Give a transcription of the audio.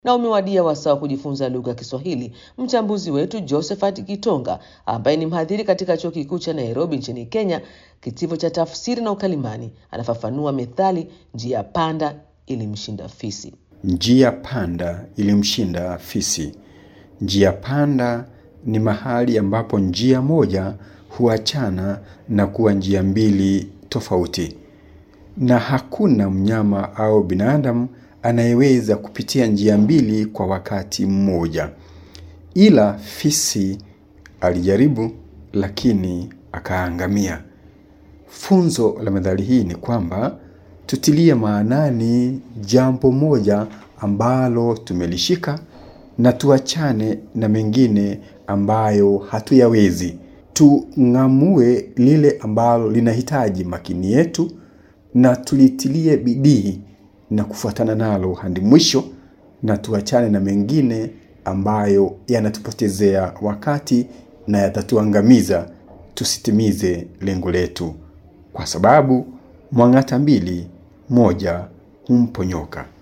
na umewadia wasaa wa kujifunza lugha ya Kiswahili. Mchambuzi wetu Josephat Kitonga ambaye ni mhadhiri katika chuo kikuu cha Nairobi nchini Kenya, kitivo cha tafsiri na ukalimani, anafafanua methali njia panda ilimshinda fisi. Njia panda ilimshinda fisi. Njia panda ni mahali ambapo njia moja huachana na kuwa njia mbili tofauti, na hakuna mnyama au binadamu anayeweza kupitia njia mbili kwa wakati mmoja. Ila fisi alijaribu, lakini akaangamia. Funzo la methali hii ni kwamba tutilie maanani jambo moja ambalo tumelishika na tuachane na mengine ambayo hatuyawezi. Tung'amue lile ambalo linahitaji makini yetu na tulitilie bidii na kufuatana nalo hadi mwisho, na tuachane na mengine ambayo yanatupotezea wakati na yatatuangamiza tusitimize lengo letu, kwa sababu mwang'ata mbili, moja humponyoka.